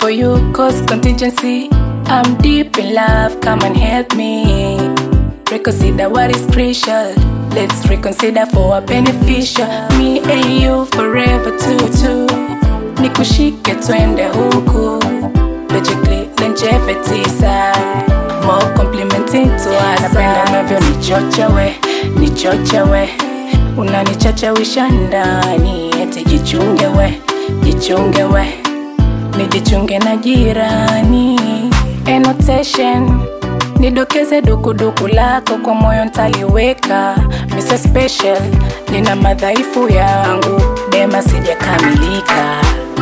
for you cause contingency. I'm deep in love, come and help me. Reconsider what is crucial. Let's reconsider for a beneficial. Me and you forever too too. Nikushike twende huku. Logically longevity side. More complimenting to us. Napenda unavyo nichochewe, nichochewe. Unanichachawisha ndani, eti jichunge we, jichunge we. Nijichunge na jirani. Annotation nidokeze dukuduku lako kwa moyo ntaliweka Mr. Special nina madhaifu yangu dema sijakamilika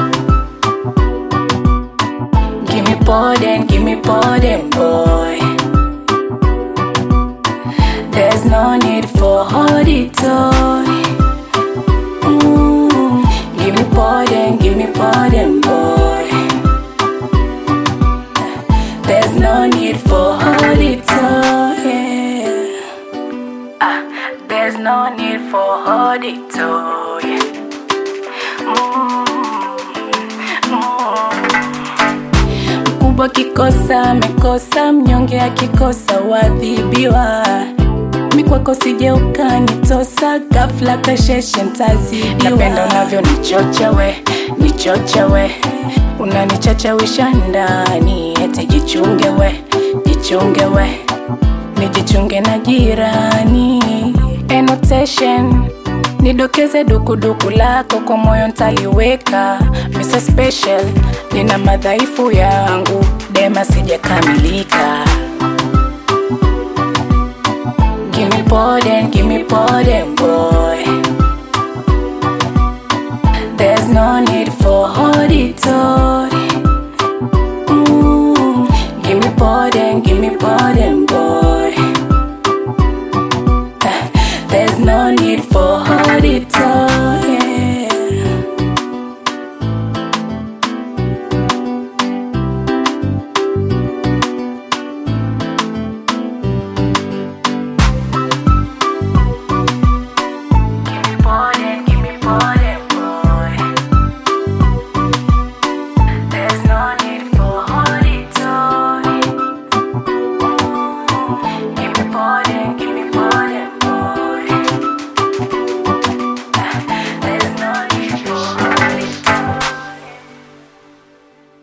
Gimme pardon, gimme pardon boy There's no need for holy toy mm. Gimme pardon, gimme pardon boy There's no need for holy toy. Yeah. Ah, there's no need for holy toy. Mkubwa kikosa amekosa, mnyonge akikosa wadhibiwa. Mikwako sije ukanitosa, ghafla kasheshe ntazidiwa. Napenda unavyo nichochewe, nichochewe, unanichachawisha ndani, eti jichunge we, jichunge we, nijichunge na jirani. Annotation nidokeze dukuduku lako kwa moyo ntaliweka Mr. Special nina madhaifu yangu dema sijakamilika Gimme pardon, gimme pardon boy There's no need for holy toy